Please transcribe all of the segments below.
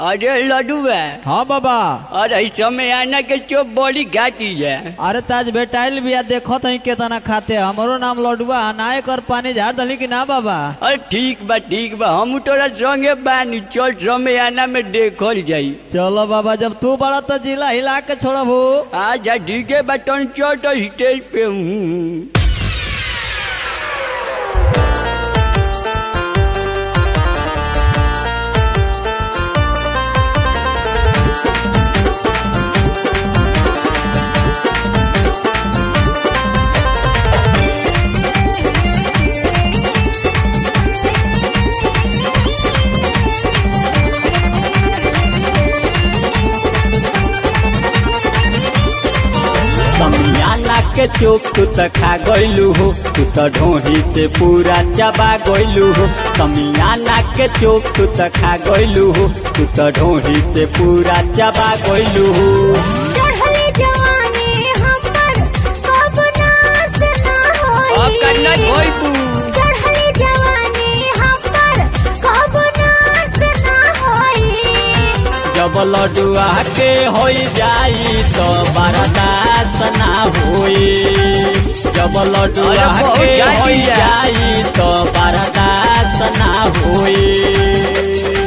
अरे लडुआ हाँ बाबा अरे समय आना के चोप बड़ी घाटी है अरे ताज बेटाइल बिया देखो तही केतना खाते हमरो नाम लडुआ नाय कर पानी झाड़ दली कि ना बाबा अरे ठीक बा ठीक बा हम तोरा संगे बानी चल समय आना में देखल जाई चलो बाबा जब तू बड़ा तो जिला हिला के छोड़बू आजा ठीक है बटन चल तो स्टेज पे हूँ समियाना के चोप तू त खा गइलू हो तू त ढोही से पूरा चबा गइलू हो समियाना के चोप तू त खा गइलू हो तू त ढोही से पूरा चबा गइलू हो चढ़ले जवानी हमर कब नास ना होई अब करना कोई पू चढ़ले जवानी हमर कब नास ना होई जब लडुआ के होई जाई तो बर्दाश्त ना होई जब लडुआ अरे बहुत के जाती होई है। जाई तो बर्दाश्त ना होई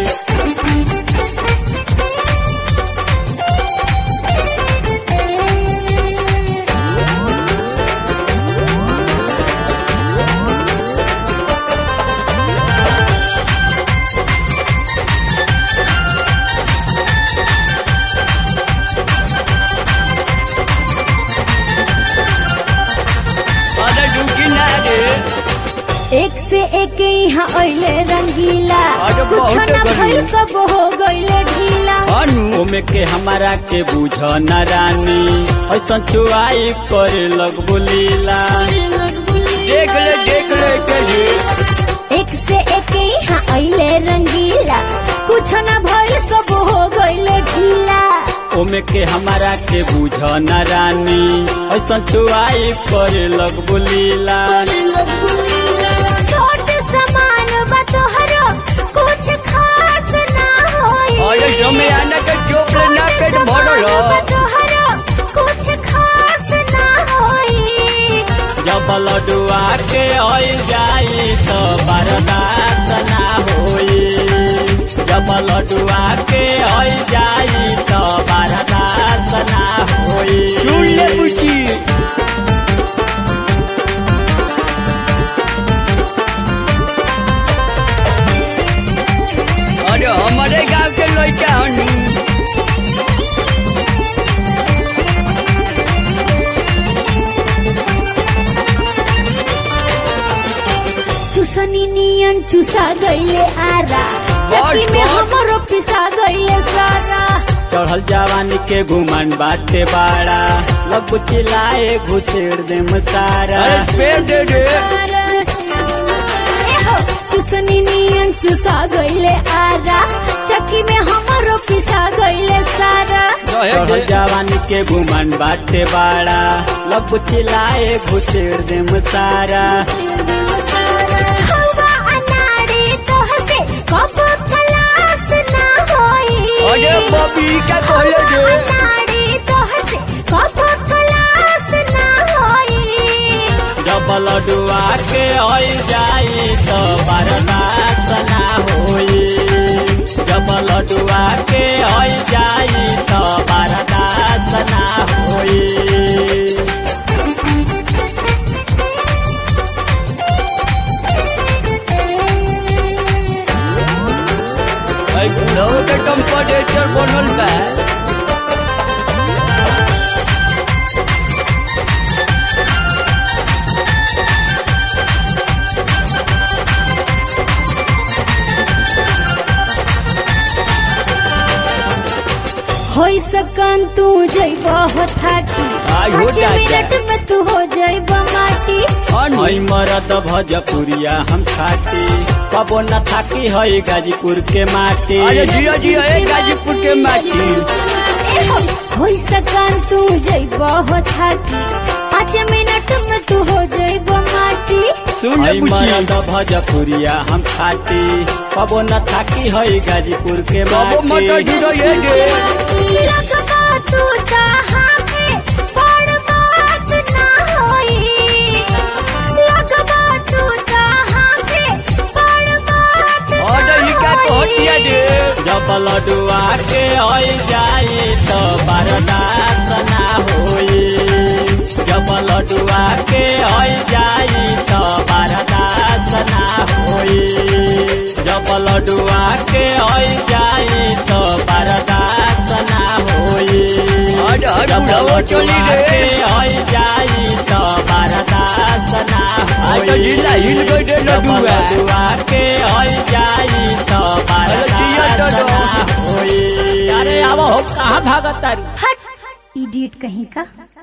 अरे डुकी ना रे एक से एक यहाँ अइले रंगीला अरे कुछ बहुत न गर्मी। भइल सब हो गइले ढीला अनु ओमे के हमारा के बुझ न रानी ऐसा चुआई करे लग बुलीला देख ले देख ले के ये एक से एक यहाँ अइले रंगीला कुछ न भइल सब हो गइले ढीला ओमे के हमारा के बुझ न रानी ऐसा चुआई करे लग बुलीला छोट समान बा तोहरो कुछ खास ना होई अरे समय आना के चोप ले ना पेट छोट भरल समान बा हो। तोहरो कुछ खास ना होई जब लडुआ के होई जाई तो बर्दाश्त ना होई जब लडुआ के होई जाई तो बर्दाश्त ना होई सुन ले बुची अरे हमारे गांव के लड़का हनु चुसनी नियन चुसा गइले आरा चक्की में बड़। हमरो पिसा गइले सारा चढ़ल जवानी के घुमन बाटे बाड़ा लग चिल्लाए घुसेड़ दे सारा अरे पेड़ दे दे एहो, चुसनी नियन चुसा गइले आरा चक्की में हमरो पिसा गइले सारा रहे चढ़ल दे जवानी के घुमन बाटे बाड़ा लग चिल्लाए घुसेड़ दे सारा हवा अनाड़ी तोहसे कब खलास ना होई अरे बबी का कहले हवा दे अनाड़ी तोहसे कब खलास ना होई जब लडुआ के होई जाई तो बर्दाश्त ना होई जब लडुआ के होई जाई तो बर्दाश्त ना होई अरे बुढ़ऊ के टेम्परेचर बनल बा होई सकन तू जइब हो थाटी आई हो पाँच जाता। मिनट में तू हो जइब माटी अनु हई मरद भजपुरिया हम खाती कबो न थाकी हई गाजीपुर के माटी अरे जिया जिया ए गाजीपुर के माटी एहो, होई सकन तू जइब हो थाटी पाँच मिनट में तू हो जइब माटी सुन ले हई बुची मरद भजपुरिया हम खाती कबो न थाकी हई गाजीपुर के बाबू मटर माटी जीरो ये गे लगबा तू जहाँ पे बड़ बात ना होई लगबा तू जहाँ पे बड़ बात ना ऑर्डर ही क्या कहतिया होई रे जब लडुआ के हई जाई तो बर्दाश्त ना होई जब लडुआ के हई जाई तो बर्दाश्त ना होई जब लडुआ के हई जाई तो बर्दाश्त ना होई हट, हट, जब बुढ़ावा चली लडुआ रे। के हई जाई तो बर्दाश्त ना आज तो होई जिला हिल गई रे जब लडुआ लडुआ के हई जाई तो जिया बर्दाश्त तो ना होई अरे अब हो कहाँ भागत तारी हट इडियट कहीं का